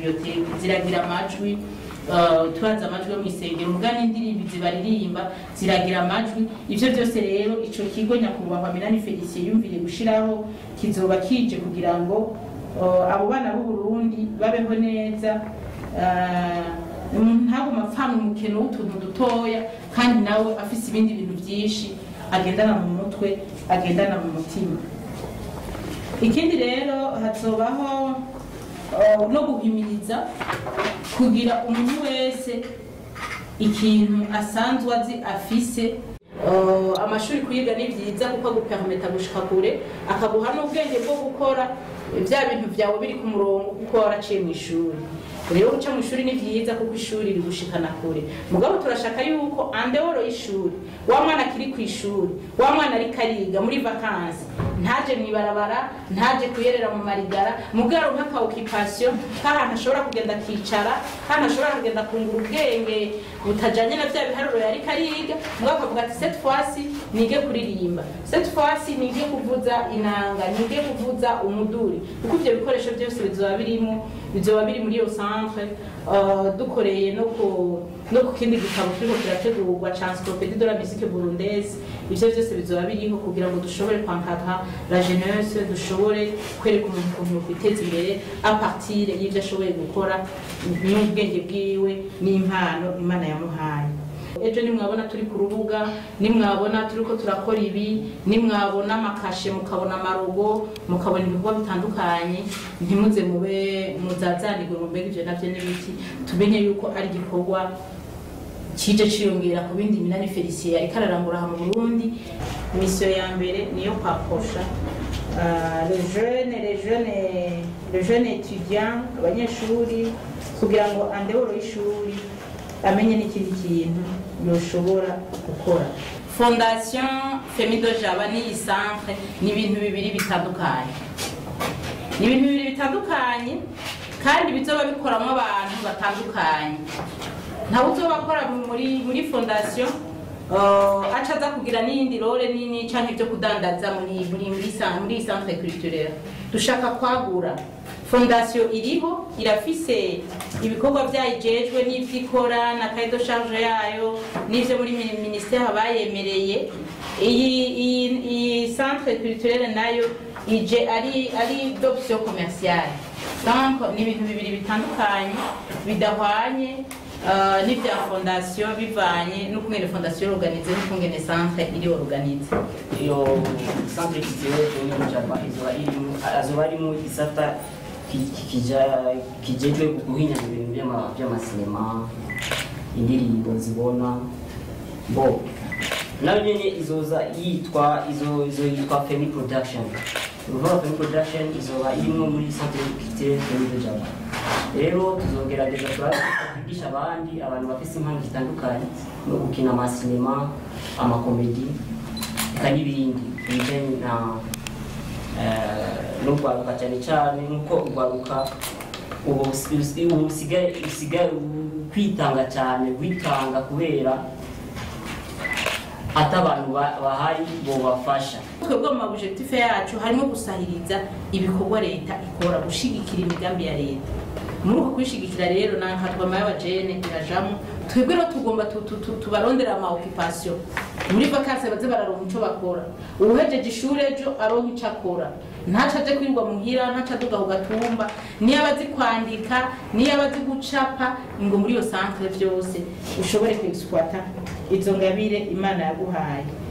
biblioteke ziragira amajwi uh, tubanza amajwi yo mu isengero muga n'indirimbo zibaririmba ziragira amajwi ivyo byose rero ico kigo nyakubahwa Minani Felicien yumviriye gushiraho kizoba kije kugira ngo uh, abo bana b'u Burundi babeho neza uh, ntabwo mapfana umukino w'utuntu dutoya kandi nawe afise ibindi bintu byinshi agendana mu mutwe agendana mu mutima ikindi rero hazobaho uh, no guhimiriza kugira umuntu wese ikintu asanzwe azi afise Uh, amashuri kwiga ni byiza kuko agupermeta gushika kure akaguha n'ubwenge bwo gukora bya bintu byawe biri ku murongo kuko waraciye mu ishuri rero guca mu ishuri ni byiza kuko ishuri rigushikana kure mugabo turashaka yuko andeworo y'ishuri wa mwana akiri ku ishuri wa mwana ariko ariga muri vakansi ntaje mu ibarabara ntaje kuyerera mu marigara mugabo nk'aka okipasiyo k'ahantu ashobora kugenda akicara kandi ashobora kugenda kungura ubwenge butajanye na bya biharuro yariko ariga mugabo akavuga ati cette fois nige kuririmba cette fois nige kuvuza inanga nige kuvuza umuduri kuko ivyo bikoresho byose bizoba birimo bizoba biri muri iyo centre uh, dukoreye no ku no ku kindi gitabo kiriko kirategurwa ca encyclopédie de la musique burundaise ivyo byose bizoba biriho kugira ngo dushobore kwankaka la jeunesse dushobore kwereka umuntu ukuntu yokwiteza imbere a partir y'ivyo ashoboye gukora n'ubwenge bwiwe n'impano imana yamuhaye ejo nimwabona turi ku rubuga nimwabona turiko turakora ibi nimwabona amakashe mukabona amarogo mukabona ibikorwa bitandukanye ntimuze mube muzazanirwe ngo mbega ivyo navyo n'ibiki tumenye yuko ari igikorwa kije ciyongera ku bindi minani felicien ariko ararangura aha mu burundi misiyo ya mbere niyo kwaposha uh, le jeune le jeune le jeune étudiant abanyeshuri kugira ngo andeworo y'ishuri amenye n'ikindi kintu yoshobora gukora fondation femido jaba n'iyi centre ni ibintu bibiri bitandukanye ni ibintu bibiri bitandukanye kandi bizoba bikoramo abantu batandukanye ntawe uzoba akora muri muri fondation uh, aca aza kugira n'iyindi role nini canke ibyo kudandaza muri muri muri sa- muri iyi centre culturelle dushaka kwagura fondation iriho irafise ibikorwa byayijejwe n'ivyo ikora na cahier de charge yayo n'ivyo muri mini- ministère bayemereye iyi iyi iyi centre culturelle nayo ije ari ari d'option commerciale donc ni ibintu bibiri bitandukanye bidahwanye uh, n'ibya fondation bivanye n'ukungene fondation organize n'ukungene centre iri organize iyo centre culturelle yo jaba izoba irimo azoba arimo isata ki- ki- kija- kijejwe guhinyanya ibintu by'ama- by'amasinema indirimbo zibona bo nayo nyene izoza yitwa izo izo yitwa femi production uruvuga femi production izoba irimo muri centre culturelle femi de jaba rero tuzogerageza turabe kwigisha abandi abantu bafise impano zitandukanye no gukina amasinema amakomedi eka n'ibindi bijanye na eh, no rwaruka cyane cyane nk'uko urwaruka ubu usi- ubu usigaye usigaye kwitanga cyane witanga kubera ati abantu ba- bahari bobafasha twebwe mu mabujetife yacu harimo gusahiriza ibikorwa leta ikora gushigikira imigambi ya leta muri uko kwishigikira rero nankatwama y'abajene irajamo twebwe rero tugomba tu- tu- tu- tubarondera ama occupation muri vakansi baze bararonka ico bakora uwuhejeje ishuri ejo aronka ico akora ntaco aje kwirwa muhira ntaco aduga ku gatumba niyo abazi kwandika niyo abazi gucapa ngo muri iyo centre vyose ushobore kwexploita izo ngabire imana yaguhaye